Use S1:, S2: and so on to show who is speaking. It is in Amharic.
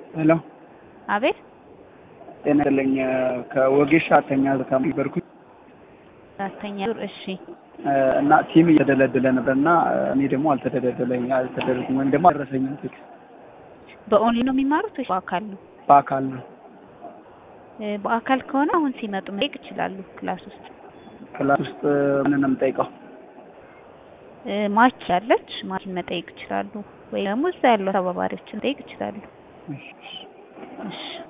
S1: ሄሎ
S2: አቤት
S1: ጤና ይስጥልኝ ከወጌሻ አራተኛ ነበርኩኝ
S2: አራተኛ ዙር እሺ
S1: እና ቲም እየተደለደለ ነበር እና እኔ ደግሞ አልተደለደለኝ አልተደረጉም ወይም ደግሞ አልደረሰኝም ቴክስት
S2: በኦንላይን ነው የሚማሩት ወይስ በአካል ነው?
S1: በአካል ነው
S2: እ በአካል ከሆነ አሁን ሲመጡ መጠየቅ ይችላሉ። ክላስ ውስጥ
S1: ክላስ ውስጥ ምን ነው የምጠይቀው
S2: እ ማች አለች ማችን መጠየቅ ይችላሉ። ወይ ደግሞ እዛ ያለው ተባባሪዎችን መጠየቅ ይችላሉ።
S1: እሺ
S2: እሺ